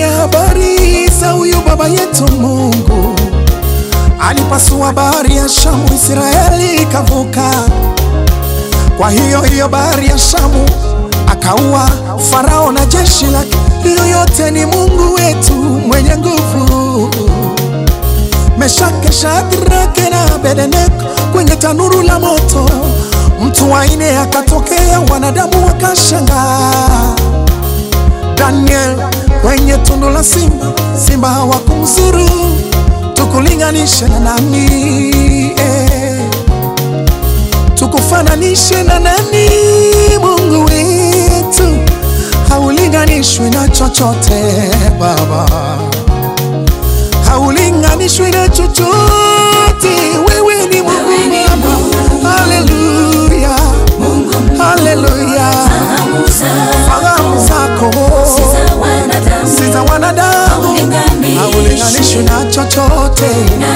habari za huyu baba yetu Mungu alipasua bahari ya Shamu, Israeli ikavuka. Kwa hiyo hiyo bahari ya Shamu akaua Farao na jeshi lake. Hiyo yote ni Mungu wetu mwenye nguvu. Meshake, Shadrake na Abednego kwenye tanuru la moto, mtu wa nne akatokea, wanadamu wakashangaa. Daniel kwenye tundu la simba, simba hawakumzuru. Tukulinganishe na nani eh? Tukufananishe na nani? Mungu wetu haulinganishwi na chochote Baba, haulinganishwi na chochote. Wewe ni Mungu Baba, haleluya, haleluya. Fahamu zako si za wanadamu, haulinganishwi na chochote.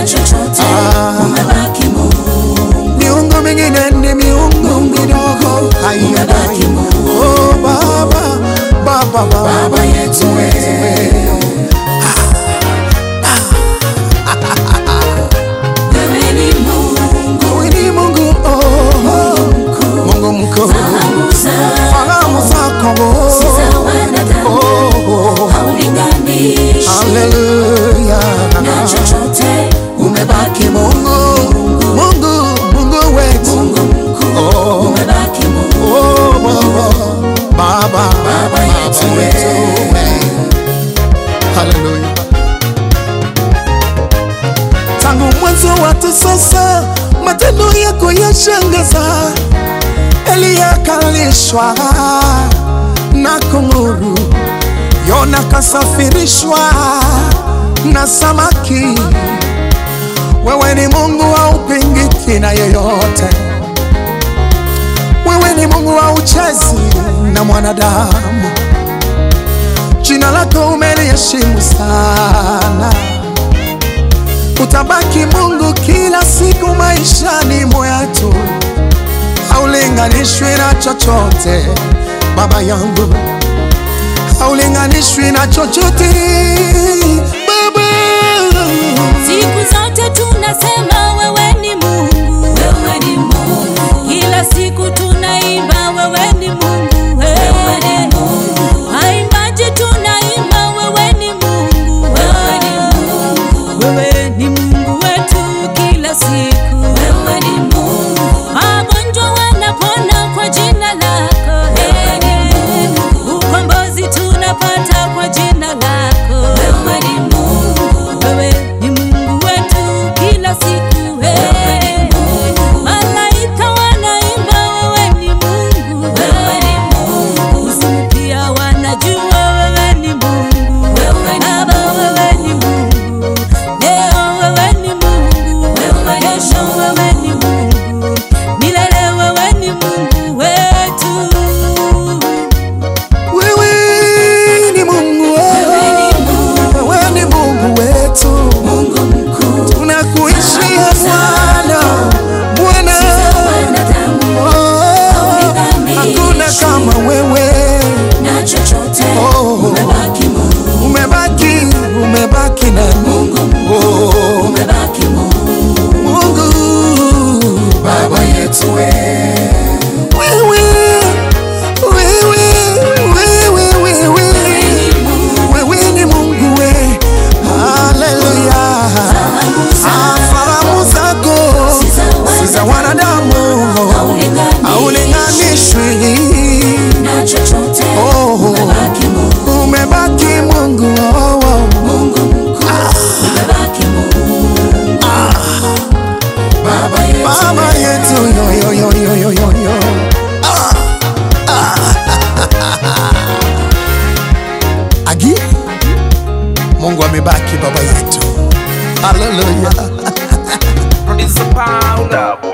Miungu mingine ni miungu midogo, haiyadai. Oh Baba, Baba, Baba yetu wewe Wewe ni Mungu oh, Mungu mkuu, fahamu zako oh, haleluya, umebaki Mungu, Mungu, Mungu wetu oh, oh, Baba, Baba, Baba yetu wewe, haleluya. Tangu mwanzo watu sasa, matendo yako yashangaza. Eliya kalishwa na kunguru, Yona kasafirishwa na samaki. Wewe ni Mungu haupingiki na yeyote, wewe ni Mungu hauchezi na mwanadamu. Jina lako umeliheshimu sana utabaki Mungu kila siku maishani mwetu, haulinganishwi na chochote Baba yangu, haulinganishwi na chochote Baba. Siku zote tunasema wewe ni Mungu, wewe ni Mungu. Kila siku tunaimba wewe ni Mungu, wewe ni Mungu. Haimbaji tunaimba wewe ni Mungu, wewe ni Mungu. Wewe ni Mungu wetu kila siku, wewe ni Mungu. Magonjwa wanapona kwa jina lako, wewe ni Mungu. Ukombozi tunapata kwa jina lako, wewe ni Mungu. Wewe ni Mungu wetu kila siku, wewe ni Mungu. Malaika wanaimba wewe ni Mungu, wewe ni Mungu. Usiku pia wanajua wewe ni Mungu, wewe ni Baba, wewe ni Mungu. Leo wewe ni Mungu, wewe kesho wewe ni Mungu, milele wewe ni Mungu wetu. Wewe ni Mungu, wewe ni Mungu wetu, tunakuishia Bwana, Bwana, oh, hakuna kama wewe oh, umebaki, umebaki na Mungu, oh, Mungu Baba yetu wewe wewe wewe wewe wewe wewe ni Mungu we haleluya Ah, fahamu zako si za wanadamu haulinganishwi oh, umebaki Mungu oh, oh. Baba yetu yo yo yo yo yo yo yo Ah, ah. Agi Mungu amebaki baba yetu haleluya Producer Paulo.